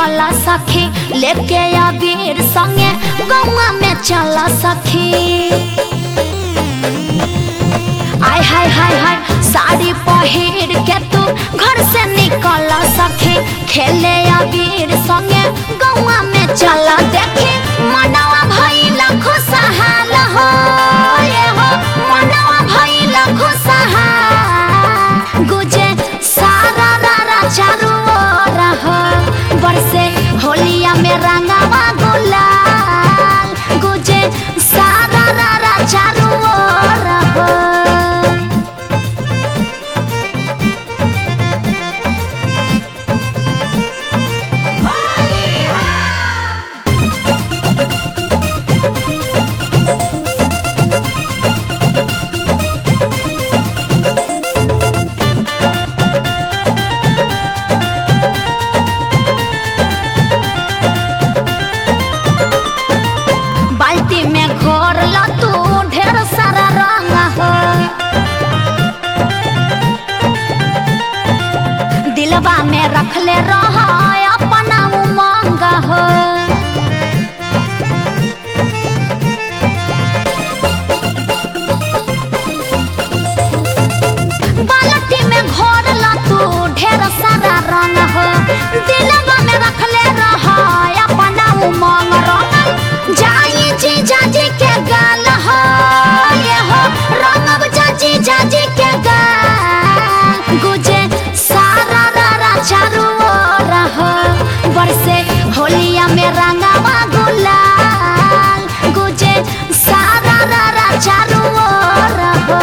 निकल सखी लेके अबीर संगे गौवा में चल सखी आय हाय हाय हाय साड़ी पहिर के तू घर से निकल सखी खेले अबीर संगे गौवा में चल देखी मनवा भइल खुशहाल हो ये हो मनवा भइल खुशहाल गुजे सारा रारा चारू ओर हो बरसे होलिया में रंगवा गुलाल गुजे सारा रारा चारू ओर हो बाल्टी में घोर ल तू ढेर सारा रंग हो दिलवा में रखले रह अपना उमंग हो बाल्टी में घोर ल तू ढेर सारा रंग हो दिलवा में रखले रह अपना उमंग रंग जाई जी जाजी के गाल हो ये हो रंगब जाजी जाजी के गाल गुजे सारा रारा चारू ओर हो बरसे होलिया में रंगवा गुलाल गुजे सारा रारा चारू ओर हो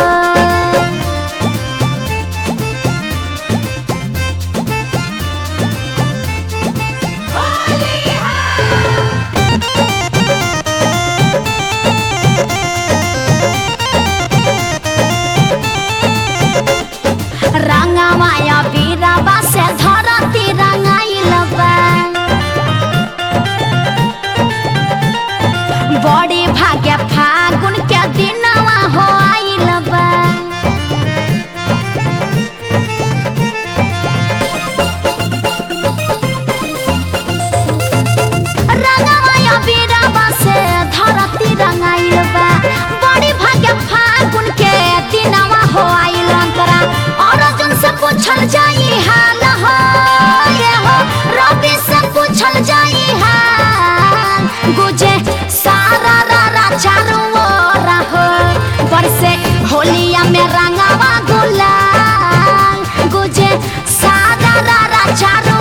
रंगमाया बीराबा से धरती रंगाइल बा बड़ी भाग्य फागुन के दिनवा हो आइल बा रंगमाया बीराबा से धरती रंगाइल बा बड़ी भाग्य फागुन के दिनवा हो आइल अंतरा और अर्जुन से पूछल जाई हाल हो ये हो रवि से पूछल जाई हाल गुजे सारा रारा चारू ओर हो बरसे होलिया में रंगवा गुलाल गुजे सारा रारा चारू